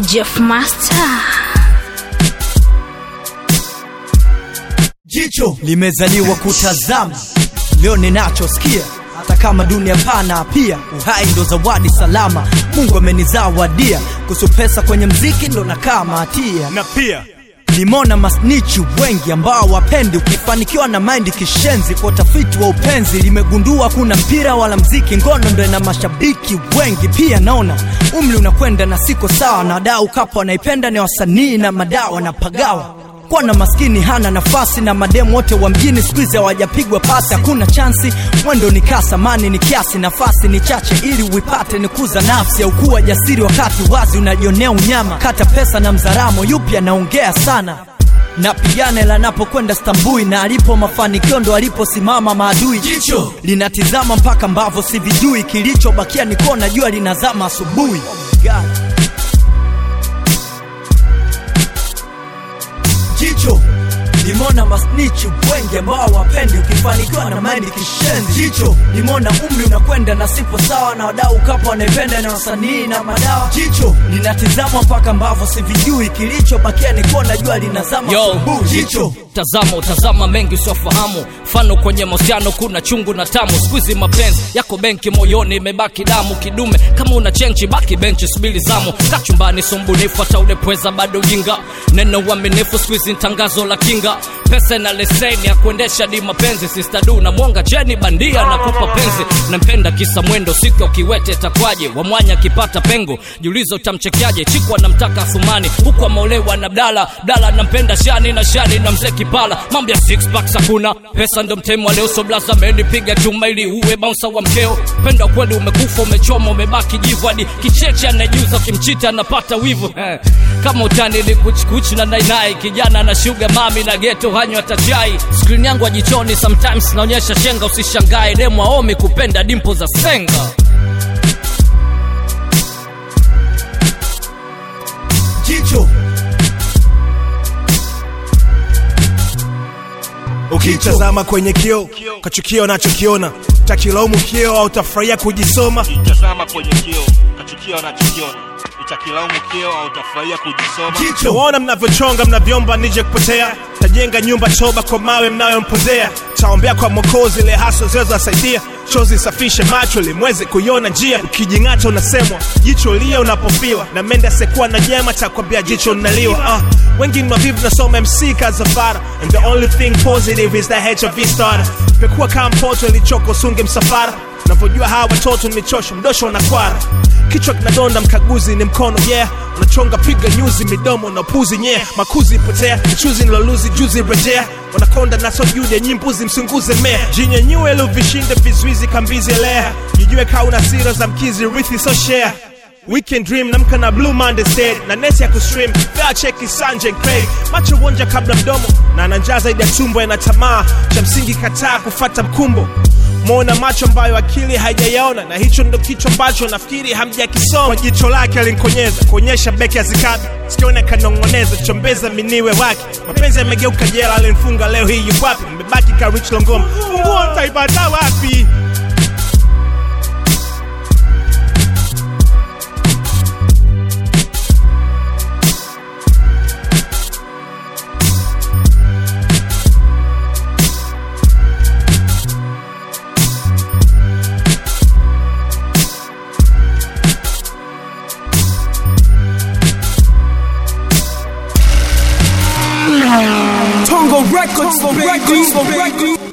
Jeff Master. Jicho limezaliwa kutazama, leo ninachosikia, hata kama dunia pana, pia uhai ndo zawadi salama Mungu amenizawadia. Kuhusu pesa kwenye mziki ndo nakaa mahatia na pia Nimeona masnichi wengi ambao wapendi ukifanikiwa na maindi kishenzi. Kwa utafiti wa upenzi limegundua kuna mpira wala mziki, ngono ndo ina mashabiki wengi. Pia naona umri unakwenda na siko sawa, na wadau kapo wanaipenda ni wasanii na madawa na pagawa kwa na maskini hana nafasi na mademu wote wa mjini siku hizi hawajapigwa pasi, hakuna chansi. Mwendo ni kasa, mani ni kiasi, nafasi ni chache ili uipate ni kuza nafsi au kuwa jasiri wakati wazi unajionea unyama. Kata pesa na mzaramo, yupi anaongea sana na pigane lanapokwenda stambui na alipo mafanikio ndo aliposimama maadui. Jicho linatizama mpaka mbavo sivijui, kilichobakia ni kona, jua linazama asubuhi. Oh my God. Jicho limona masnichi wengi ambao wapendi ukifanikiwa na maindi kishenzi. Jicho limona umri unakwenda na sipo sawa, na wadau kapo wanaipenda na wasanii na madawa. Jicho linatizama mpaka mbavo sivijui, kilichobakia ni kona, jua linazama Yo, asubuhi. Jicho tazama utazama mengi usiofahamu mfano kwenye mahusiano kuna chungu na tamu skuizi mapenzi yako benki moyoni imebaki damu kidume kama una chenchi baki benchi subili zamu kachumbani sumbunifu hata ulepweza bado jinga neno uaminifu skuizi tangazo la kinga pesa na leseni ya kuendesha di mapenzi sistadu na mwonga cheni bandia na kupa penzi nampenda kisa mwendo siku ya ukiwete takwaje wamwanya akipata pengo jiulizo utamchekeaje chikwa namtaka thumani huku ameolewa na bdala bdala nampenda shani na shani na mzee kipala mambo ya six packs hakuna pesa ndo mtemu wa leo so blaza amenipiga chuma ili uwe bouncer wa mkeo penda kweli umekufa umechoma umebaki jivu hadi kicheche anajuza ukimchita anapata wivu eh. kama utani ni kuchikuchi na nainai kijana na shuga mami na geto hanywa hata chai skrini yangu ajichoni sometimes naonyesha shenga usishangae demu aomi kupenda dimpo za senga jicho ukitazama kwenye kio kachukia unachokiona takilaumu kio au utafurahia kujisoma tazama kwenye kio kachukia unachokiona utakilaumu kio au utafurahia kujisoma jicho nawaona mnavyochonga mnavyomba nije kupotea tajenga nyumba choba kwa mawe mnayompozea taombea kwa mokozi ile haso zinazowasaidia chozi safishe macho limweze kuiona njia ukijing'ata unasemwa jicho lia unapofiwa na mende asekuwa na nyema takwambia jicho linaliwa uh, wengi ni mavivu nasoma mc kazafara and the only thing positive is that hiv starter pekuwa kama mpoto ilichoko sunge msafara navyojua hawa watoto ni michosho mdosho na kwara kichwa kinadonda mkaguzi ni mkono yeah unachonga piga nyuzi midomo na puzi nye yeah. makuzi potea mchuzi nilaluzi juzi rejea wanakonda naso jude nyimbuzi msunguze mea jinyenyue ili uvishinde vizuizi kambizi elea jijue kaa una sira za mkizi rithi so share Weekend dream namka na blue monday stead na neti ya kustream fea cheki sanje craig macho wonja kabla mdomo na ananjaa zaidi ya tumbo yana tamaa cha msingi kataa kufata mkumbo mwona macho ambayo akili haijayaona na hicho ndo kicho ambacho nafikiri hamjakisoma kwa jicho lake alinkonyeza kuonyesha beki azikabi sikione kanong'oneza chombeza miniwe wake mapenzi yamegeuka jela alimfunga leo hii yukwapi mbebaki ka rich longoma funguo ntaipata wapi Tongo Records, Tongo Records, Tongo Records.